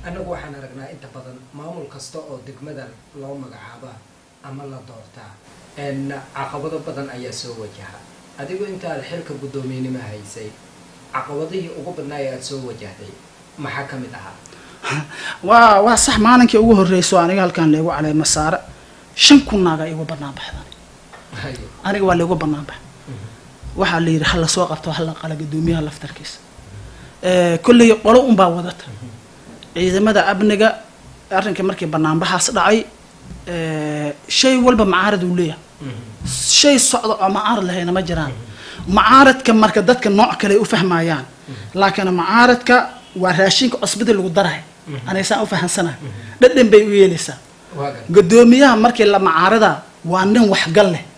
annagu waxaan aragnaa inta badan maamul kasta oo degmadan loo magacaaba ama la doortaa n caqabado badan ayaa soo wajaha adigu intaad xilka guddoomiyenimo haysay caqabadihii ugu badnaa ee aada soo wajahday maxaa ka mid ahaa waa waa sax maalinkii ugu horreyso aniga halkaan leegu calay masaare shan kun naaga igu banaan baxdan haye aniga waa leegu banaan bax waxaa la yidhi ha lasoo qabto ha la qala guddoomiyaha laftarkiisa kolley qolo unbaa wadata ciidamada amniga arrinka markii banaanbaxaas dhacay shay walba macaarad uu leeyahay shay socda oo macaarad lahayna ma jiraan macaaradka marka dadka nooc kale ay u fahmayaan laakiin macaaradka waa raashinka cusbada lagu darahay anaysaan u fahansanahay dhadhan bay u yeelaysaa waa gar guddoomiyaha markii la macaarada waa nin waxgal leh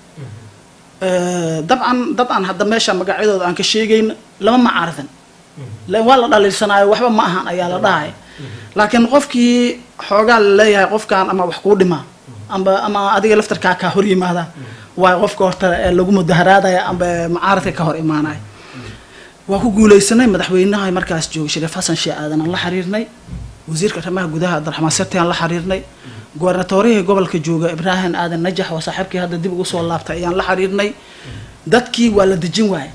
dabcan dad aan hadda meesha magacyadooda aan ka sheegayn lama macaaradan la- waa la dhaliilsanaayo waxba ma ahan ayaa la dhahay laakiin qofkii xoogaa la leeyahay qofkan ama wax kuu dhimaa amba ama adiga laftarkaa kaa hor yimaada waa qofka horta ee lagu mudaharaadaya amba macaaradka ka hor imaanaya waa ku guuleysanay madaxweynaha markaas joogay shariif xasan shee aadan aan la xiriirnay wasiirka arrimaha gudaha abdiraxmaan sirti aan la xiriirnay gobernatorihii gobolka jooga ibraahim aadan najax waa saaxiibkii hadda dib ugu soo laabtay ayaan la xiriirnay dadkii waa la dejin waaye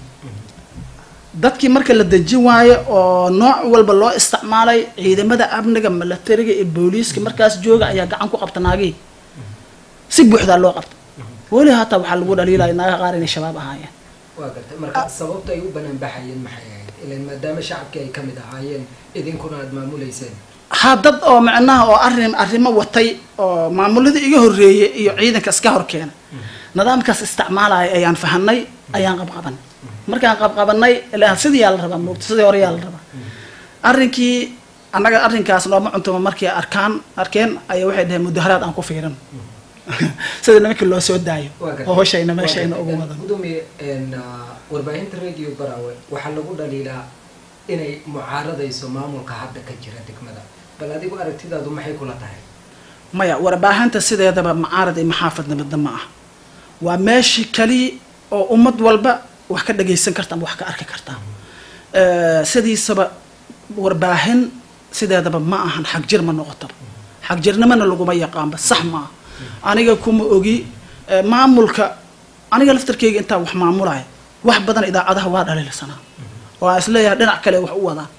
dadkii marka la dejin waaye oo nooc walba loo isticmaalay ciidamada amniga milatariga iyo booliiska markaas jooga ayaa gacan ku qabta naagihii si buuxdaa loo qabta weli hataa waxaa lagu dhaliilaya naagaha qaar inay shabaab ahaayeen waa gartay marka sababta ay u banaan baxayeen maxay ahayd ilan maadaama shacabkii ay ka mid ahaayeen idinkuna aada maamuleyseen ha dad oo macnaha oo arrin arrimo watay oo maamuladii iga horreeyay iyo ciidanka iska hor keena nidaamkaas isticmaalaya ayaan fahanay ayaan qabqabanay markaan qabqabanay ilaa sidii yaa la rabaa moogta sidii hore yaa la rabaa arrinkii annaga arrinkaas nooma cuntuma markii arkaan arkeen ayaa waxay dhaheen mudaharaad aan ku fiiran sida nimankii loo soo daayo waa gartay. oo hoshayna meeshayna Waa ugu gartay. wadan gudoomiye n warbaahinta radio barawe waxaa lagu dhaliilaa inay mucaaradayso maamulka hadda ka jira degmada bal adigu aragtidaadu maxay kula tahay maya warbaahinta sideedaba macaarad iyo maxaafad nabadda ma ah waa meeshii kaliya oo ummad walba wax ka dhagaysan karta ama wax ka arki karta Eh, sidiisaba warbaahin sideedaba ma ahan xagjir ma noqotaba xagjirnimana laguma yaqaanba sax ma ah aniga kuma ogi eh, maamulka aniga laftarkeyga intaa wax maamulaya wax badan idaacadaha waa dhaliilsanaa oo aan isleeyahay dhinac kale wax u wadaan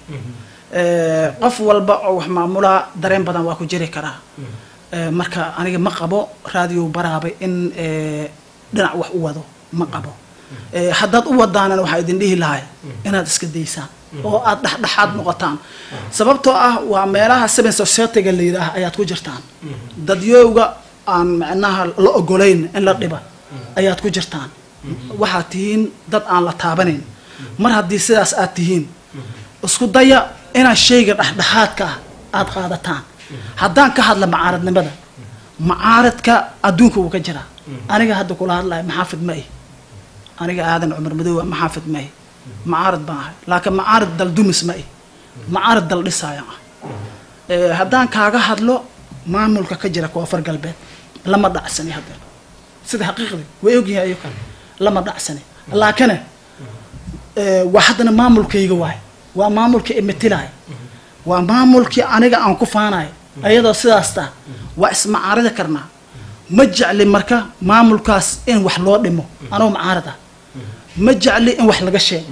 Eh, qof walba oo wax maamulaa dareen badan waa ku jiri karaa Eh, marka aniga ma qabo radio baraabay in eh, dhinac wax u wado ma qabo Eh, haddaad u wadaanana waxaa idin dhihi lahay inaad iska daysaan oo aad dhexdhexaad noqotaan sababtoo ah waa meelaha seven society-ga la yidhaah ayaad ku jirtaan dadyowga aan macnaha la ogolayn in la dhiba ayaad ku jirtaan waxaad tihiin dad aan la taabanayn mar haddii sidaas aad tihiin isku daya inaad shayga dhexdhexaadka ah aada qaadataan haddaan ka hadla macaaradnimada macaaradka adduunka wuu ka jiraa aniga hadda kula hadlaya maxaafid ma ihi aniga aadan cumar madoowa maxaafid ma ihi macaarad baan ahay laakiin macaarad dal dumis ma ihi macaarad dal dhisaayan ah Eh, haddaan kaaga hadlo maamulka ka jira koonfur galbeed lama dhacsani hadda sida xaqiiqdii way ogyihin ayo kale lama dhacsani laakine eh, waa haddana maamulkayga waay waa maamulka imatilaay waa maamulkii aniga aan ku faanayo ayadoo sidaas taa waa ismacaaridi karnaa ma jecli marka maamulkaas in wax loo dhimo anoo macaarad ah ma jecli in wax laga sheego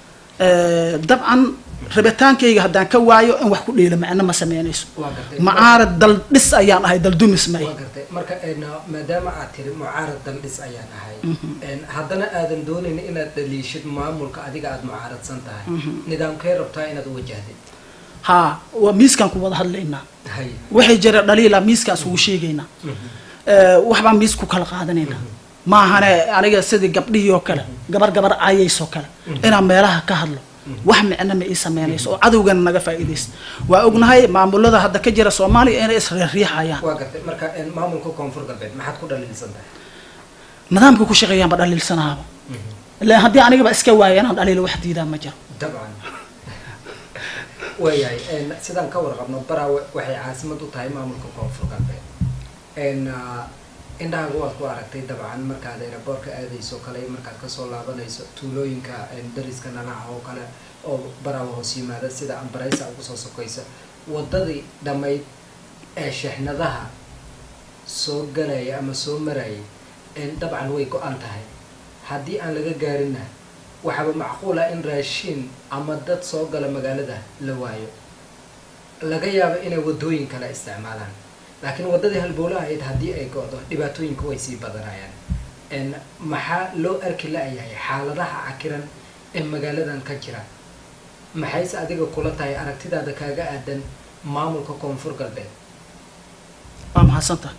Eh, dabcan rabitaankayga haddaan ka waayo in wax ku dhiilo macno ma sameynayso waa gartay macaarad dal dhis ayaan ahay dal dumis ma waa ihi gartay marka n maadaama aad tiri mucaarad daldhis ayaan ahay n haddana aadan doonayn inaad dhaliishid maamulka adiga aada mucaaradsan tahay nidaamkay rabtaa inaad u wajahdid haa waa miiskaan ku wada hadlaynaa hay waxay jira dhaliila miiskaan isugu sheegaynaa Eh, waxbaan miis ku kala qaadanaynaa maahane aniga sidii gabdhihii oo kale gabar gabar caayaysoo kale inaan meelaha ka hadlo wax micno ma ii sameynayso oo cadowgana naga faa'iidaysta waa ognahay maamulada hadda ka jira soomaaliya inay isriixriixayaan waa gartay marka n maamulka koonfur galbeed maxaad ku dhaliilsan tahay nidaamka ku shaqeeyaanba dhaliilsanaaba ilaan haddii anigaba iska waaya inaan dhaliilo wax diidaa ma jiro dabcan waayahay n sidaan ka warqabno baraawe waxay caasimad u tahay maamulka koonfur galbeed n indhahaaga waad ku aragtay dabcan markaad aeroboortka aadayso kale markaad kasoo laabanayso tuulooyinka dariska nanaca oo kale oo baraawe hoos yimaada sida ambaraysa ugu soo sokaysa waddadii dhammayd ee sheexnadaha soo galaya ama soo marayay dabcan way go-an tahay haddii aan laga gaarinna waxaaba macquula in raashiin ama dad soo gala magaalada la waayo laga yaabo inay waddooyin kale isticmaalaan laakiin waddadii halbowlaha ahayd haddii ay go-do dhibaatooyinku way sii badanayaan maxaa loo arki la-yahay xaaladaha cakiran ee magaaladan ka jira maxayse adiga kula tahay aragtidaada kaaga aadan maamulka koonfur galbeed waa mahadsantaha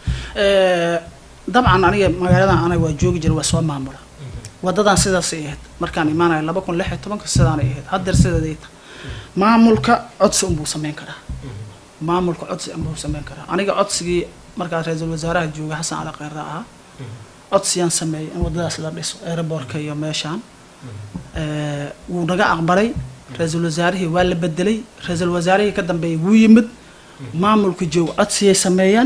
dabcan aniga magaaladan anaga waa joogi jira waa soo maamula wadadan sidaasay ahayd markaan imaanayo laba kun lix iyo tobanka sidaanay ahayd haddeer sideeday tahay maamulka codsi unbuu sameyn karaa maamulka codsi unbuu sameyn karaa aniga codsigii markaas ra-iisul wasaaraha jooga xasan cali kheyra ahaa codsiyaan sameeyay in waddadaas la dhiso aeroboortka iyo meeshaan wuu naga aqbalay ra-iisul wasaarihii waa la bedelay ra-iisul wasaarihii ka dambeeyay wuu yimid maamulka jooga codsiyay sameeyeen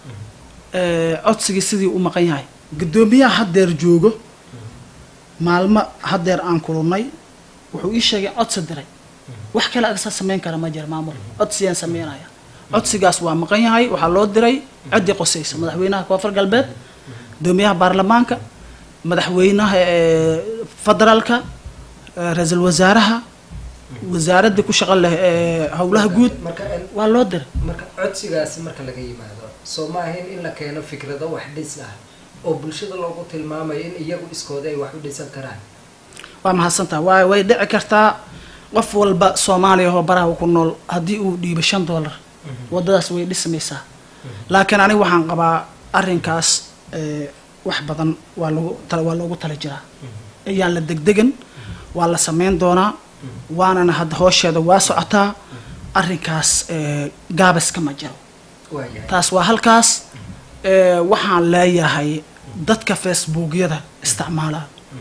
codsigii sidii u maqan yahay guddoomiyaha haddeer joogo maalmo haddeer aan kulunay wuxuu ii sheegay codsi diray wax kale agsa sameyn kara ma jira maamul codsiyaan sameynaya codsigaas waa maqan yahay waxaa loo diray ciddii qosaysa madaxweynaha koonfur galbeed guddoomiyaha baarlamaanka madaxweynaha federaalka ra-iisul wasaaraha wasaaradda ku shaqo leh ee howlaha guud waa loo diray marka codsigaasi marka laga yimaado soo ma ahayn in la keeno fikrado wax dhis ah oo bulshada loogu tilmaamayo in iyagu iskooda ay wax u dhisan karaan waa mahadsantaha waay way dhici kartaa qof walba soomaaliya oo baraha ku nool haddii uu dhiibo shan dollar waddadaas way dhismaysaa laakiin aniga waxaan qabaa arrinkaas wax badan waa lagu waa loogu tala jiraa ayaan la degdegan waa la sameyn doonaa waanana hadda hoosheeda waa socotaa arrinkaas gaabaska ma jiro taas waa halkaas waxaan leeyahay dadka facebookyada isticmaala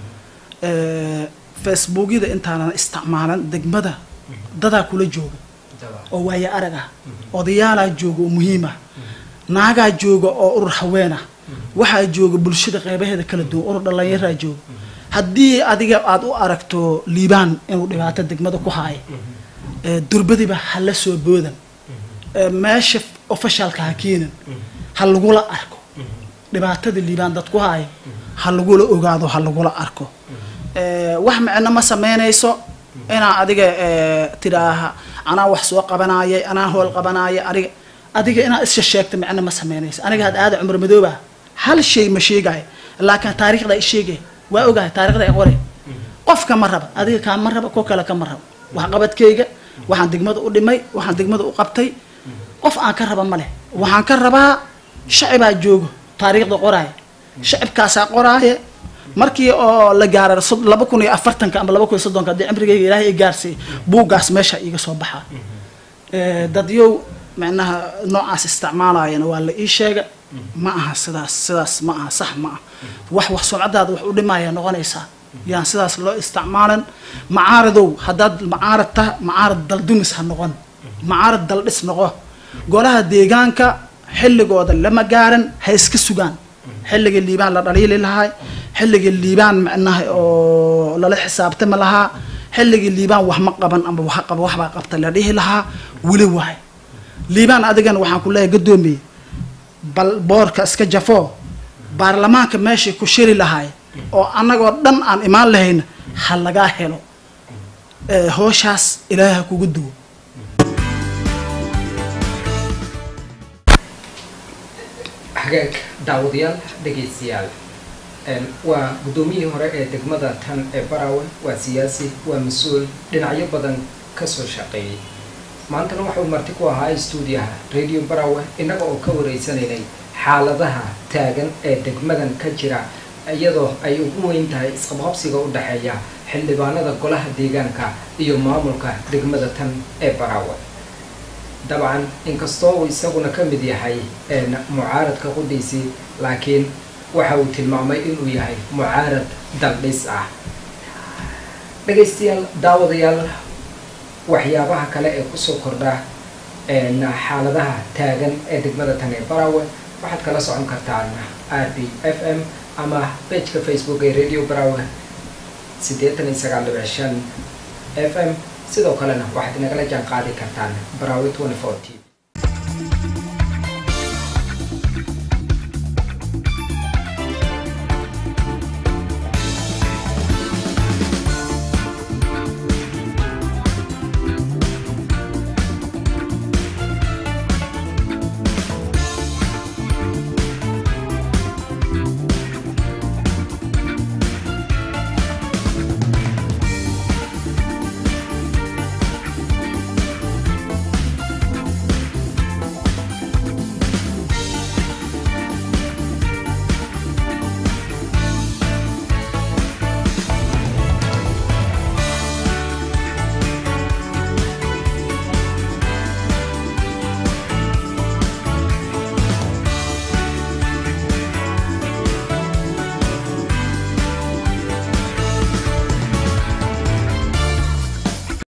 facebookyada intaanan isticmaalan degmada dadaa kula jooga oo waaya arag ah odayaalaa jooga oo muhiim ah naagaa jooga oo urur haweenah waxaa jooga bulshada qeybaheeda kala duwan urur dhallinyaraa jooga haddii adiga aada u aragto liibaan inuu dhibaato degmada ku haayo durbadiba hala soo boodan meesha ofishaalka ha keenan ha lagula arko dhibaatada liibaan dad ku haayo ha lagula ogaado ha lagula arko wax micno ma sameynayso inaa adiga tidhaaha anaa wax soo qabanayay anaa hool qabanaya aniga adiga inaad isha sheegta micno ma sameynayso aniga had aada cumar madooba hal shay ma sheegayo laakiin taariikhda isheegay waa ogahay taarikhda qore qofka ma raba adiga kaa ma raba ko kale kama rabo waxqabadkayga waxaan degmada u dhimay waxaan degmada u qabtay qof aan ka raba ma leh waxaan ka rabaa shacibaa joogo taariikhda qoraaya shacibkaasaa qoraaya markii oo la gaara laba kun iyo afartanka ama laba kun iyo soddonka haddii cimrigayga ilaahay i gaarsiiy buuggaas meesha iiga soo baxaa dadyow micnaha noocaas isticmaalayana waa la ii sheega ma aha sidaas sidaas ma aha sax ma aha wax wax sumcadaada wax u dhimaya noqonaysaa yaan sidaas loo isticmaalan macaaradow haddaad macaarad ta macaarad daldumis ha noqon macaarad daldhis noqo golaha deegaanka xilligooda lama gaaran ha iska sugaan xilliga liibaan la dhaliili lahaa xilliga liibaan micnaha oo lala xisaabtami lahaa xilliga liibaan wax ma qaban ama wax qaba waxbaa qabta la dhihi lahaa weli waay liibaan adigana waxaan ku leeyahay gaddoomiye bal boorka iska jafoo baarlamaanka meeshay ku shiri lahaay oo annagoo dhan aan imaan lahayna ha lagaa helo hooshaas ilaahay ha kugu duwo hagaag daawadayaal dhegaystayaal waa guddoomiyihii hore ee degmada tan ee barawe waa siyaasi waa mas-uul dhinacyo badan kasoo shaqeeyey maantana waxau marti ku ahaa stuudiyaha radio barawe innaga oo ka wareysanaynay xaaladaha taagan ee degmadan ka jira iyadoo ay ugu weyn tahay isqabqabsiga u dhexeeya xildhibaanada golaha deegaanka iyo maamulka degmada tan ee barawe dabcan inkastoo uu isaguna ka mid yahay mucaaradka qudhiisii laakiin waxa uu tilmaamay inuu yahay mucaarad daldhis ah dhegaystayaal daawadayaal waxyaabaha kale ee kusoo kordha xaaladaha taagan ee degmada tan ee barawe waxaad kala socon kartaan r b f m ama bejka facebook ee radio barawe siddeetan iyo sagaal dhibic shan f m sidoo kalena waxaad inagala jaan qaadi kartaan baraawi twenty four t